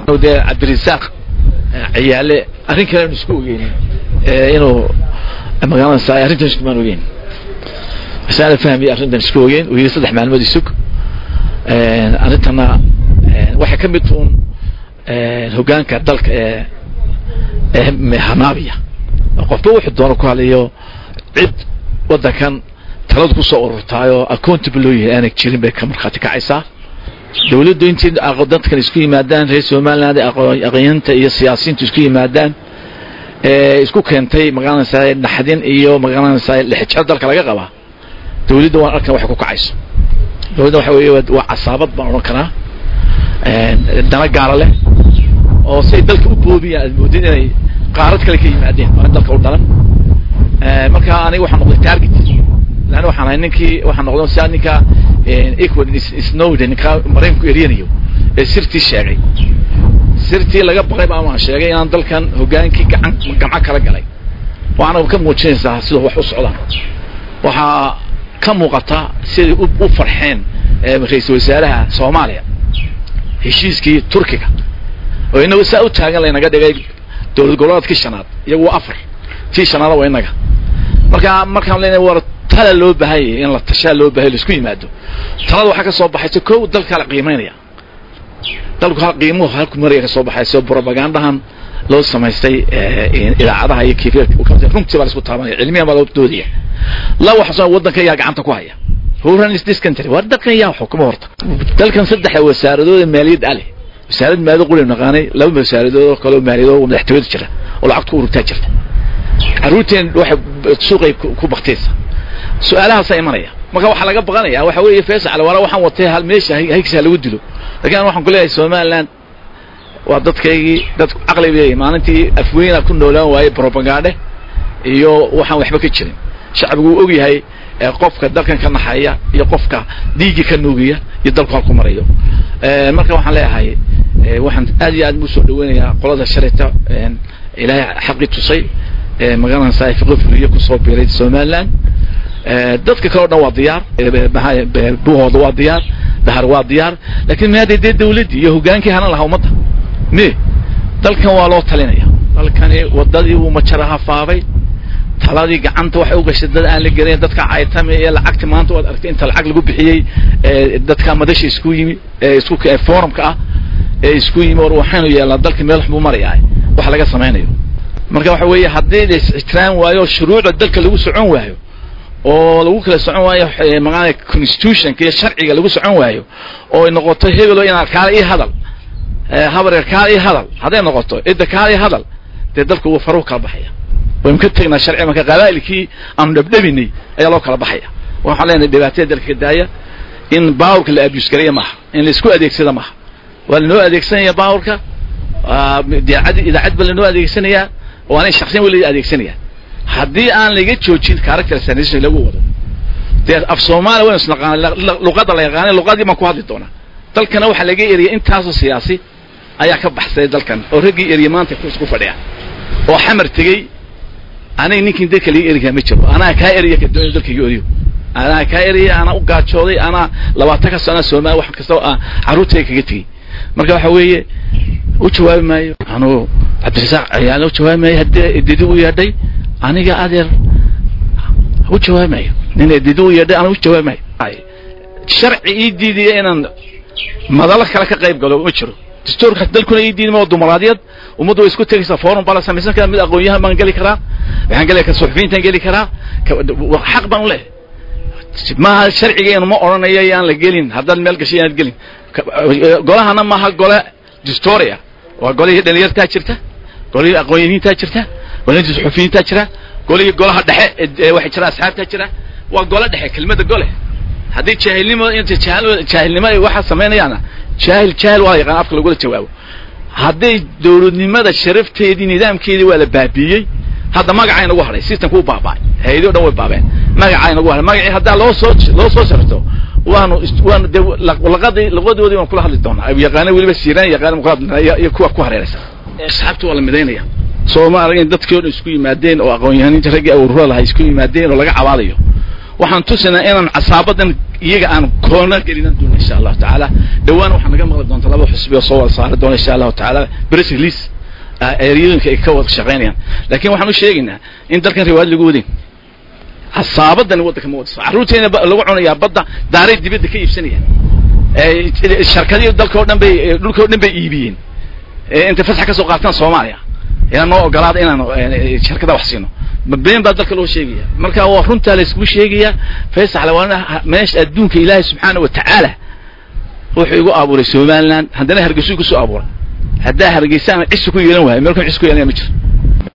dee cabdirasaaq ciyaale arrin kale aanu isku ogeyn inuu magaalada arrintan iskumaan ogeyn masaala fahmi arrintan isku ogeyn uu yidhi saddex maalmood isug arrintana waxay ka mid tuun hoggaanka dalka ee ee hanaabiya qofba wuxuu doono ku hadlayo cid waddankan taladu kusoo ururtaayoo accountable loo yahay aanay jirin bay ka markhaati kacaysaa dawladdu intii dadkan isku yimaadaan reer somaliland aqoonyanta iyo siyaasiyiintu isku yimaadaan isku keentay magaranaysaa naxdin iyo magaranaysaa lixijir dalka laga qabaa dawladda waan arkan waxay ku kacayso dawladda waxa weeye waa casaabad baan odhan karaa dana gaara leh oo say dalka u boobiyaan aad moodin inay qaarad kale ka yimaadeen waa dalka u dhalan marka aniga waxaan noqday target lan waxaan ahay ninkii waxaan noqday sia ninka equal snowden ninka maraykanku eryanayo ee sirtii sheegay sirtii laga baqay baa waan sheegay inaan dalkan hoggaankii gacan gamco kala galay waxaana ka muujinaysaa sida wax u socdaan waxaa ka muuqata siday u farxeen ra-iisul wasaaraha soomaaliya heshiiskii turkiga oo inagu saa u taagan laynaga dhigay dowlad goboleedkii shanaad iyagu waa afar tii shanaada waa inaga marka markaan leenahay war tala loo baahanyay in la tashaa loo bahay laisku yimaado talada waxaa ka soo baxaysa kow dalkaa la qiimaynaya dalku hal qiimuhu halku maraya ka soo baxayso propagandahan loo samaystay idaacadaha iyo kayfiyad runtii baa la isku taabanaya cilmiyan baa loo doodaya la waxa waddanka yaa gacanta ku haya who runs this country waa dalkan yaa xukuma horta dalkan saddexa wasaaradood maaliyad ale wasaarad maaliyad quli naqaanay laba wasaaradood oo kale oo maaliyad madaxtooyada jira oo lacagta ku ururtaa jirta carruurteen waxay suuqay ku baktaysa su-aalahaasa imanaya marka waxaa laga baqanaya waxa weeye faysal wala waxaan watay hal meesha haygsaa lagu dilo lakin an waxaan ku leeyahay somaliland waa dadkaygii dad caqli leeyahy maalintii afweyna ku noolaan waayey propagande iyo waxaan waxba ka jirin shacbigu uu og yahay qofka dalkan ka naxaya iyo qofka dhiiggii ka nuugiya iyo dalku halku marayo marka waxaan leeyahay waxaan aad iyo aad usoo dhaweynayaa qolada shalayta ilaahay xaqii tusay magaranaysaa fiqo fuliye kusoo biiray somaliland dadka kale o dhan waa diyaar buhooda waa diyaar dahar waa diyaar lakin maada dee dawladdii iyo hoggaankii hanan lahaa ummadda me dalkan waa loo talinaya dalkani wadadii uu majaraha faabay taladii gacanta waxay u gashay dad aan la gelayn dadka caytame ee lacagti maanta waad aragtay inta lacag lagu bixiyey dadka madasha isku yimi isku forumka ah ee isku yimi war waxaynu yeelnaa dalka meel xun buu marayaa wax laga samaynayo marka waxa weeye haddii la is-ixtiraam waayo shuruucda dalka lagu socon waayo oo lagu kala socon waayo maaa constitutionka iyo sharciga lagu socon waayo oo ay noqoto hebelo inaa kaala ii hadal habareer kaala ii hadal hadday noqoto cidda kaala ii hadal dee dalku wuu faruhu kala baxaya waynu ka tegnaa sharci marka qabaa'ilkii aanu dhabdhabinay ayaa loo kala baxaya waxaan leenahay dhibaatada dalka ka daaya in baawurka la abuse gareeya maaha in la isku adeegsada maaha waa lanoo adeegsanaya baawurka idaacad idaacad ba lanoo adeegsanayaa oo aanay shaksiyan weli adeegsanaya haddii aan laga joojin character assassination lagu wado dee af soomaaliya waynu isnaqaanay luqadda la yaqaanay luqadii baan ku hadli doonaa dalkana waxaa laga eriyay intaasoo siyaasi ayaa ka baxsaday dalkan oo raggii eriya maanta ku fadhiya oo xamar tegey anay ninkin dalka laga eriyaa ma jiro anaa kaa eriya kadoonyo dalkaiga eriyo anaa kaa eriya anaa u gaajooday anaa labaatan ka sano soomaaliya wax kasta carruurtayga kaga tegey marka waxa weeye u jawaabi maayo anuu cabdirasaaq ayaana u jawaabi maayo haddii edidi u yeedhay aniga adeer u jawaabi maayo nin edidi u yeedhay aniga u jawaabi maayo sharci ii diidaya inaan madalo kale ka qayb galo ma jiro dastuurka dalkuna ii diidma oo dumaraadiyad ummaddu way isku tegaysaa forum baa la samaysan karaa mid aqoon-yahan baan geli karaa waxaan geli karaa suxufiyiintaan geli karaa xaq baan u leh maaha sharcigeenu ma odhanayo yaan la gelin haddaad meel gashay inaad gelin golahana maaha gole distoria waa golihii dhalinyartaa jirta golihii aqoon-yahiintaa jirta golihii suxufiyiintaa jira golihii golaha dhexe waxay jira asxaabtaa jira waa gole dhexe kelmadda gole haddii jaahilnimo inta jaahilnimo ay waxa samaynayaana jaahil jaahil waa la yaqaan afka lagula jawaabo hadday dawladnimada sharafteedii nidaamkeedii waa la baabiiyey hadda magacay nagu hadhay systemka u baaba'ay hay-adi o dhan way baabeen magacay nagu hadhay magacii haddaa loo soo loo soo sharto waanu waanu de laqadii laqadoodii waan kula hadli doonaa yaqaano weliba siiraan yaqaano kula hadli iyo kuwa ku hareeraysa asxaabta waa la midaynaya soo ma arag in dadkii o dhan isku yimaadeen oo aqoon-yahaniinta raggii awrura lahay isku yimaadeen oo laga cabaadayo waxaan tusinaa inaan casaabadan iyaga aan koona gelinan doona insha allahu tacaala dhawaan waxaa naga maqli doonta laba xusbi oo soo wada saari doona insha allahu tacaala press release eryooyinka ay ka wada shaqaynayaan laakiin waxaan u sheegaynaa in dalkan riwaayad lagu wadin hasaabadan waddanka ma wadaso carruurteena lagu cunayaa badda daaray dibadda ka iibsanayaan sharkadii dalka o dhan bay dhulka o dhan bay iibiyeen intay fasax ka soo qaataan soomaaliya inaan noo ogolaada inaan sharkada wax siino been baa dalka loo sheegaya marka waa runtaa la iskugu sheegaya faysal waa meesha adduunka ilaahay subxaana wa tacaala wuxuu igu abuuray somaliland haddana hargeysuu kusoo abuuray haddaa hargeysaan cisi ku yeelan waayo meelkan cisi ku yeelanaya ma jiro